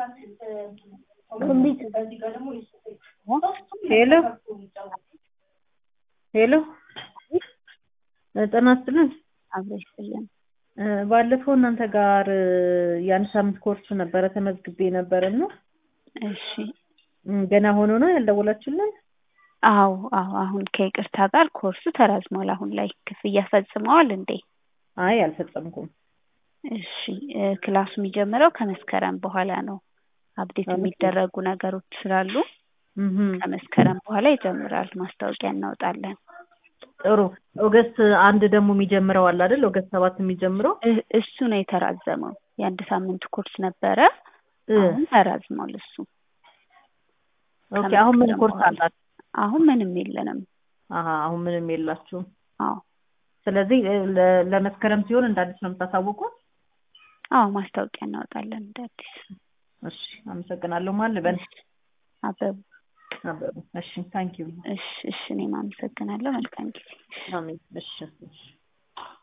ሄሎ ሄሎ ጤና ይስጥልን አብሮ ይስጥልን። ባለፈው እናንተ ጋር የአንድ ሳምንት ኮርስ ነበረ ተመዝግቤ ነበር እና እሺ ገና ሆኖ ነው ያልደወላችሁልን? አዎ አዎ አሁን ከይቅርታ ጋር ኮርሱ ተራዝሟል። አሁን ላይ ክፍያ ፈጽመዋል እንዴ? አይ አልፈጸምኩም። እሺ እ ክላሱ የሚጀምረው ከመስከረም በኋላ ነው። አፕዴት የሚደረጉ ነገሮች ስላሉ እህ ከመስከረም በኋላ ይጀምራል። ማስታወቂያ እናወጣለን። ጥሩ ኦገስት አንድ ደግሞ የሚጀምረው አለ አይደል? ኦገስት ሰባት የሚጀምረው እ- እሱ ነው የተራዘመው። የአንድ ሳምንት ኮርስ ነበረ። እ አሁን ተራዝሟል እሱ። ኦኬ አሁን ምን ከመስከረም ኮርስ በኋላ። አላችሁ? አሁን ምንም የለንም። አሀ አሁን ምንም የላችሁም። አዎ ስለዚህ እ ለ- ለመስከረም ሲሆን እንደ አዲስ ነው የምታሳውቁት? አዎ ማስታወቂያ እናወጣለን እንደ አዲስ። እሺ አመሰግናለሁ። ማን ልበል? አበቡ አበቡ። እሺ ታንኪዩ። እሺ እሺ እኔም አመሰግናለሁ። መልካም ጊዜ። አሜን። እሺ እሺ